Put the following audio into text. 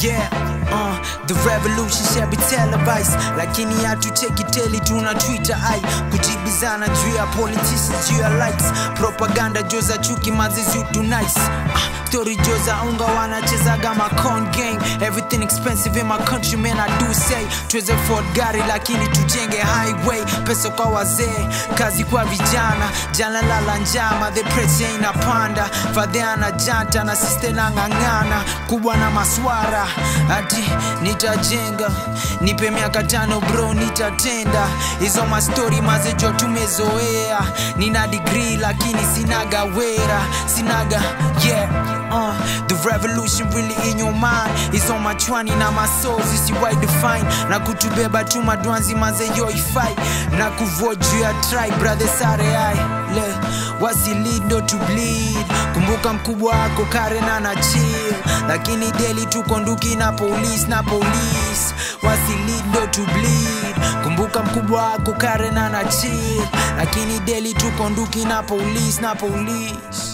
yeah uh, the revolution shall be televised lakini hatucheki teli tuna twitter ai kujibizana juu ya politicians juu ya likes propaganda joza chuki mazizi tu nice ah, story joza unga wanachezaga macon gang everything expensive in my country man i do say tuweze afford gari lakini tujenge highway pesa kwa wazee kazi kwa vijana jana lala njama the pressure inapanda fadheana janta na siste na ng'ang'ana kubwa na maswara ati nitajenga nipe miaka tano bro nitatenda hizo mastori mazejo tumezoea nina digrii lakini sinaga wera sinaga yeah uh, the revolution really in your mind is on my chwani na masozi siwai define na kutubeba tu madwanzi mazeyo ifai na kuvoju ya try brother sare ai le wasilido to bleed kumbuka mkubwa wako karena na chill lakini deli tuko nduki na police na police wasilido to bleed kumbuka mkubwa wako karena na chill lakini deli tuko nduki na police na police